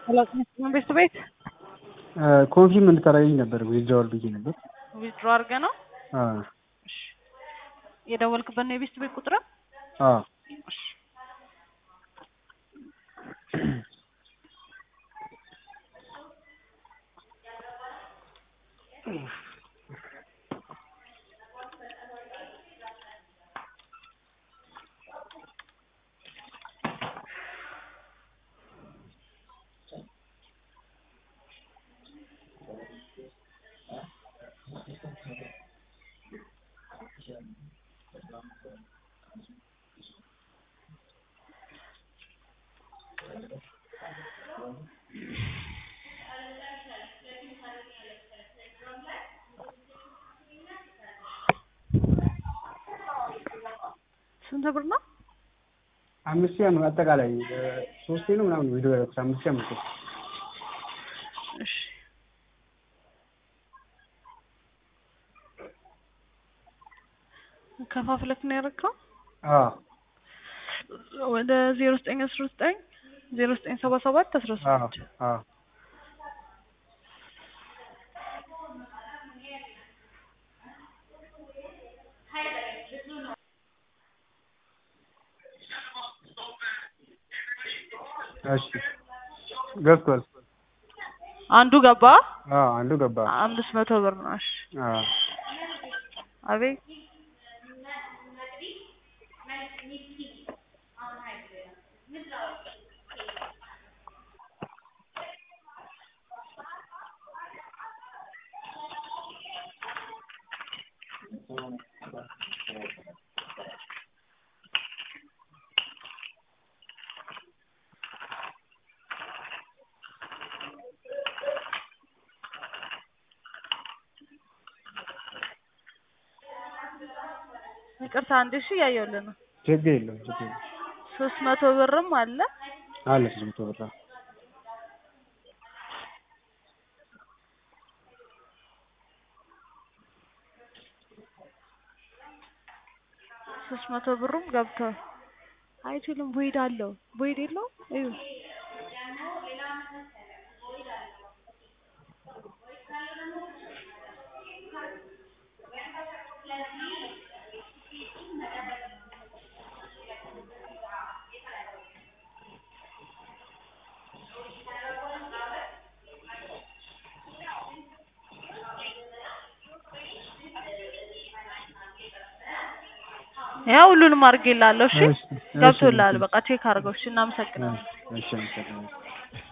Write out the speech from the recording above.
ቤት ቤት ኮንፊርም እንድታደርገኝ ነበር ዊዝድራዋል ብዬ ነበር። ዊዝድሮ አድርገህ ነው? አዎ እሺ። የደወልክበት ነው የቤት ቤት ቁጥር? አዎ እሺ። ስንት ብር ነው? አምስት ሺህ ነው አጠቃላይ ሶስቴ ነው ምናምን ቪዲዮ ያደረኩት አምስት ሺህ አምስት እሺ። ከፋፍለክ ነው ያደረግከው? አዎ ወደ ዜሮ ዘጠኝ አስራ ዘጠኝ ዜሮ ዘጠኝ ሰባ ሰባት አስራ አዎ ስምንት አዎ እሺ ገብቷል። አንዱ ገባ አዎ አንዱ ገባ። አምስት መቶ ብር ነው። እሺ አዎ አቤት ይቅርታ አንድ ሺህ እያየሁልህ ነው። ችግር የለውም ችግር የለውም። ሶስት መቶ ብርም አለ አለ ሶስት መቶ ብር አዎ። ሶስት መቶ ብሩም ገብቷል። አይችልም ቦይድ አለው ቦይድ የለውም እዩ ያው ሁሉንም አድርጌልሃለሁ። እሺ እሺ፣ እሺ፣ ገብቶልሃል። እሺ። በቃ ቼክ አድርገው። እሺ እናመሰግናለን። እሺ አመሰግናለሁ።